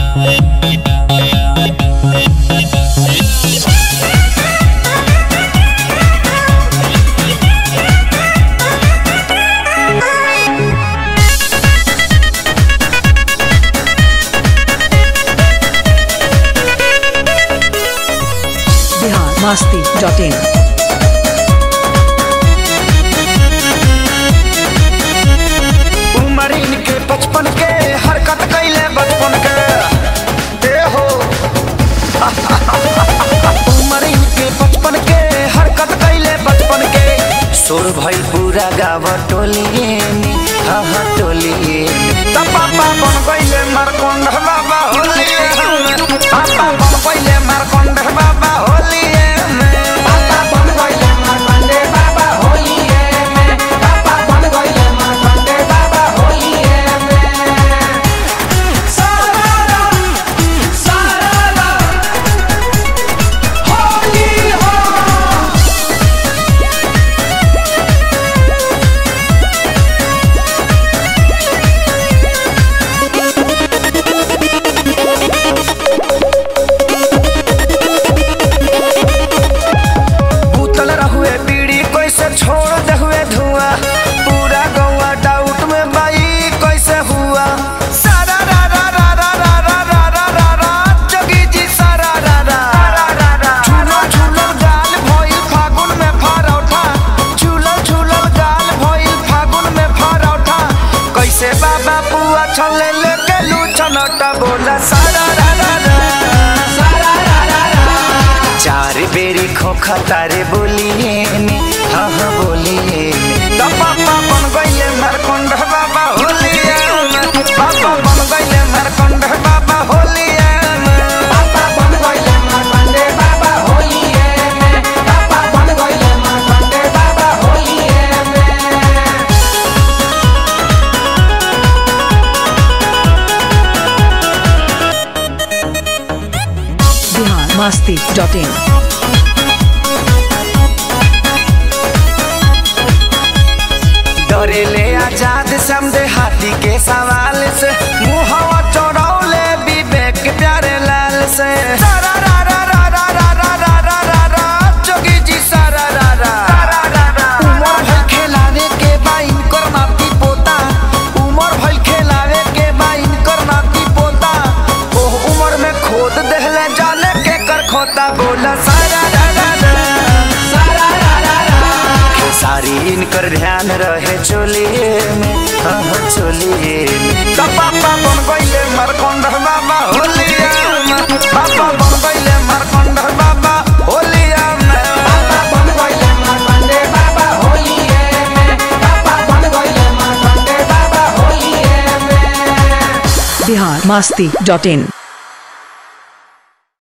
Bihar Masti dot in उमर इनके बचपन के हरकत कैले बचपन के ए हो उमर इनके बचपन के हरकत कैले बचपन के सुर भइल पूरा गाँव टोलिए में हाँ हाँ टोलिए में त पापा बन गइले मारकोंड बाबा होलिए में पापा बन गइले मारकोंड बाबा होलिए में पापा बन गइले मारकोंड बाबा होलिए में पापा बन गइले मारकोंड बाबा होलिए में सारा सारा होली हो उतल रहुए बीड़ी कैसे छोड़ दे हुए धुआं पूरा गौवा डाउट में बाई कैसे हुआ सारा रा रा रा रा रा रा रा रा रा रा जोगी जी सारा रा रा झूलो झूलो गाल भइल फागुन में फरौठा झूलो झूलो गाल भइल फागुन में फरौठा कैसे बाबा पुआ छले लेके लू छनटा बोला सारा रा रा रा सारा रा रा रा चार बेरी खोखा तारे बोलिए ने हाँ हाँ बोलिए ने तो पापा बन गइले मरकुंड बाबा होलिए में पापा बन गइले मरकुंड बाबा होलिए में पापा बन गइले मरकुंड बाबा होलिए में पापा बन गइले मरकुंड बाबा होलिए में बिहार मस्ती डॉट इन डरेले आजाद समझे हाथी के सवाल से मुहवा चौड़ौले विवेक प्यारे लाल से सारा रा रा रा रा रा रा रा रा रा रा जोगी जी सारा रा रा उमर भइल खेलावे के बाइन कर नाती पोता उमर भइल खेलावे के बाइन कर नाती पोता ओह उमर में खोद देहले जाने के कर खोता बोला सारा रा रा रा सारा रा रा रा सारी इनकर ध्यान रहे चोलिए में हाँ हाँ चोलिए में तो पापा बन गइले मरकोंड बाबा होलिए में पापा बन गइले मरकोंड बाबा होलिए में पापा बन गइले मरकोंड बाबा होलिए में पापा बन गइले मरकोंड बाबा होलिए में बिहार मस्ती डॉट इन